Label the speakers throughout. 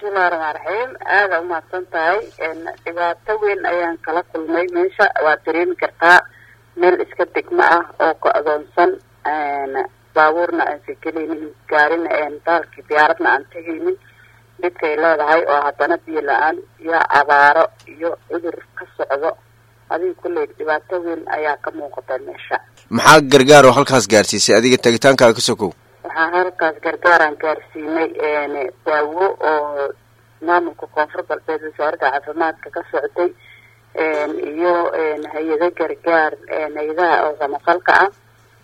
Speaker 1: bismillahi raxmaan raxiim aada umahadsan tahay dhibaato weyn ayaan kala kulmay meesha waad dareemi kartaa meel iska degmo ah oo go-doonsan baabuurna aan sekeleynin gaarina daalkii diyaaradna aan tegaynin dhibkay leedahay oo haddana biyo la-aan iyo abaaro iyo cudur ka socdo adiga kulley dhibaato weyn ayaa ka muuqata meesha
Speaker 2: maxaa gargaar oo halkaas gaarsiisay adiga tagitaankaaga ka sokow
Speaker 1: waxaa halkaas gargaaraan gaarsiinay daawo oo maamulka koonfur galbeed wasaaradda caafimaadka ka socday iyo hay-ado gargaar hay-adaha oo samafalka ah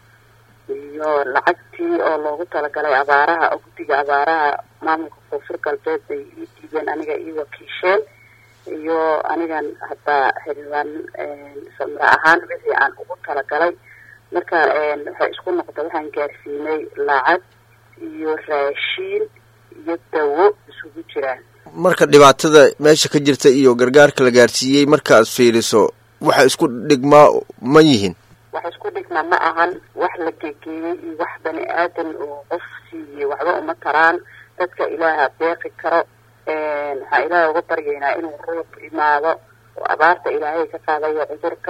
Speaker 1: iyo lacagtii oo loogu talagalay abaaraha oo guddiga abaaraha maamulka koonfur galbeed bay ii dhiibeen aniga ii wakiisheen iyo anigan haddaa xildhibaan samre ahaan wixii aan ugu talagalay marka waxay isku noqda waxaan gaarsiinay lacag iyo raashiin iyo dawo isugu jiraan
Speaker 2: marka dhibaatada meesha ka jirta iyo gargaarka la gaarsiiyey markaaad fiiriso waxa isku dhigmaa ma yihiin
Speaker 1: wax isku dhigma ma ahan wax la gegeeyey iyo wax bani aadan oo qof siiyey waxba uma taraan dadka ilaaha deeqi karo waxaa ilaahay uga baryaynaa inuu roob imaado oo abaarta ilaahay ka qaadayo cudurka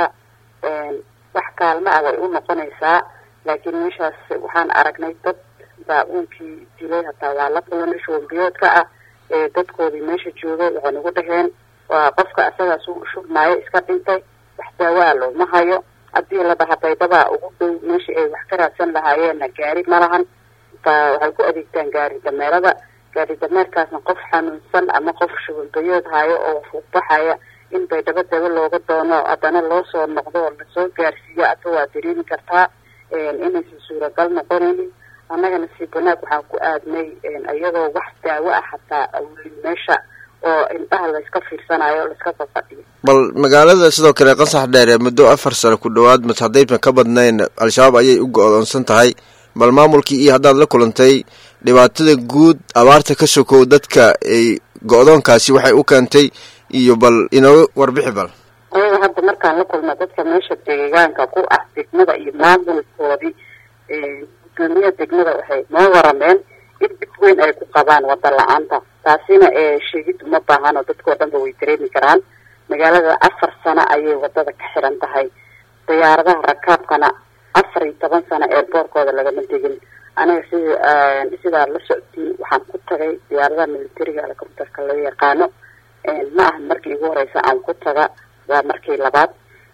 Speaker 1: wax kaalma ah way u noqonaysaa laakiin meeshaas waxaan aragnay dad baa-uunkii dilay hataa waa la kulanay shubanbiyoodka ah ee dadkoodii meesha joogay waxay nagu dhaheen waa qofka asagaas u shubmaayo iska dhintay wax daawaa looma hayo haddii la dhaha baydabaa ugu dhow meeshii ay wax ka raadsan lahaayeenna gaari ma lahan ba waxay ku adeegtaan gaari dameerada gaari dameerkaasna qof xanuunsan ama qof shubanbiyood hayo oo fuuqbaxaya in baydhabo daba looga doono haddana loo soo noqdo oo lasoo gaarsiiyo ata waa dareemi kartaa inaysan suuragal noqonaynin annagana si banaag waxaan ku aadnay iyadoo wax daawo ah hataa awlin meesha oo indhaha layska fiirsanayo o layska fafadhiyo
Speaker 2: bal magaalada sidoo kale qasax dheere muddo afar sano ku dhowaad mas haddaysan ka badnayn al-shabaab ayay u go-doonsan tahay bal maamulkii iyo haddaad la kulantay dhibaatada guud abaarta ka sokow dadka ay go-doonkaasi waxay u keentay iyo bal inoo warbixi bal
Speaker 1: ayaga hadda markaan la kulma dadka meesha deegaanka ku ah degmada iyo maamulkoodii gudoomiyaha degmada waxay noo warameen in dhib weyn ay ku qabaan wada la-aanta taasina sheegid uma baahan oo dadkao dhanba way dareemi karaan magaalada afar sano ayay wadada ka xiran tahay diyaaradaha rakaabkana afar iyo toban sano eerboorkooda lagama tegin aniga sida sidaa la soctiin waxaan ku tagay diyaaradaha militariga helicopterka loo yaqaano ma aha markii igu horeysa aan ku taga waa markii labaad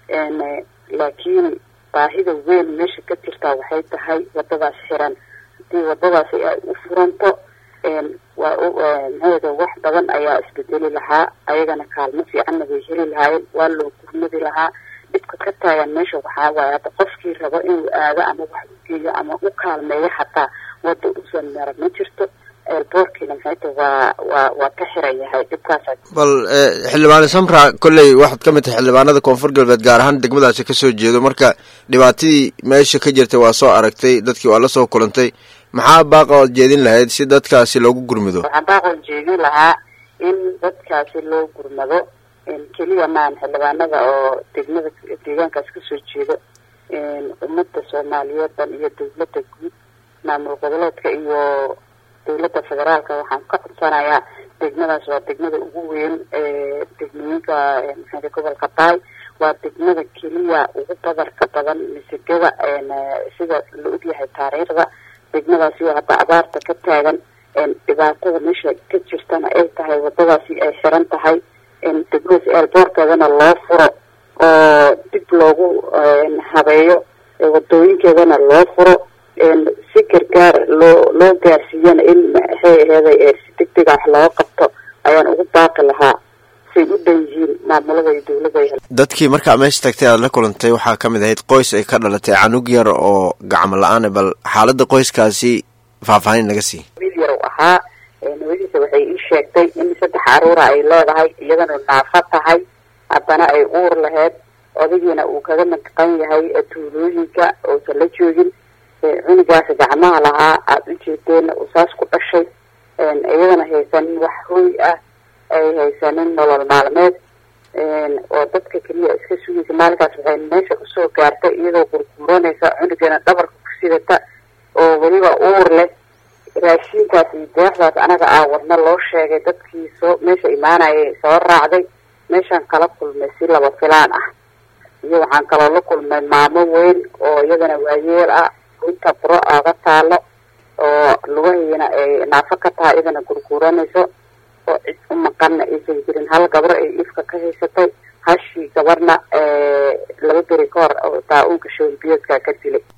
Speaker 1: laakiin baahida weyn meesha ka jirtaa waxay tahay wadadaas xiran haddii wadadaasi ay u furanto waa maxaeda wax badan ayaa isbedeli lahaa ayagana kaalmo fiicanna way heli lahaayeen waa loo gurmadi lahaa dhibka ka taagan meesha waxaa waaye hadda qofkii rabo inuu aado ama wax u geeyo ama u kaalmeeyo xataa wada usan mara ma jirto eelboorkiina maxayta waa waa waa ka xiran yahay dhibkaasa
Speaker 2: bal xildhibaane samra kolley waxaad ka mid tahay xildhibaanada koonfur galbeed gaar ahaan degmadaasi kasoo jeedo marka dhibaatadii meesha ka jirtay waa soo aragtay dadkii waa la soo kulantay maxaa baaqa ood jeedin lahayd si dadkaasi loogu gurmado
Speaker 1: waxaan baaqoon jeedin lahaa in dadkaasi loo gurmado keliya maan xildhibaanada oo degmada deegaankaas kasoo jeedo ummadda soomaaliyeed dhan iyo dawladda guud maamul goboleedka iyo dawladda federaalka waxaan ka codsanayaa degmadaas waa degmada ugu weyn ee degmooyinka maxaa gobolka baay waa degmada keliya ugu badarka badan misigada sida la ogyahay taariikhda degmadaasi oo hadda abaarta ka taagan dhibaatada meesha ka jirtana ay tahay wadadaasi ay xiran tahay degmadaas eelboorkeedana loo furo oo dib loogu habeeyo wadooyinkeedana loo furo si gargaar loo loo gaarsiiyana in maxay aheeday si deg dega wax looga qabto ayaan ugu baaqi lahaa say u dhan yihiin maamulada iyo dawladda
Speaker 2: dadkii markaa meesha tagtay aad la kulantay waxaa ka mid ahayd qoys ay ka dhalatay canug yar oo gacmo la-aan bal xaaladda qoyskaasi faahfaahin naga sii
Speaker 1: wiil yar u ahaa nabadiisa waxay ii sheegtay in saddex caruura ay leedahay iyadana naafa tahay haddana ay uur laheyd odagiina uu kaga maqan yahay tuulooyinka uusan la joogin cunugaas gacmaha lahaa aada u jeedeenna uu saas ku dhashay iyadana haysanin wax hooy ah ay haysanin nolol maalmeed oo dadka keliya iska sugaysa maalinkaas waxay meesha usoo gaartay iyadoo gurguuranaysa cunugana dhabarka ku sidata oo weliba uur leh raashinkaas iyo deeqdaas anaga aa wadna loo sheegay dadkii soo meesha imaanayay soo raacday meeshaan kala kulmay si laba filaan ah iyo waxaan kaloo la kulmay maamo weyn oo iyadana waayeel ah runta buro aaga taalo oo lugahiina ay naafo ka tahay iyadana gurguuranayso oo cid u maqanna aysan jirin hal gabro ay ifka ka haysatay hashii gabarna laba beri ka hor taa-uunka showlbiyoodka ka dilay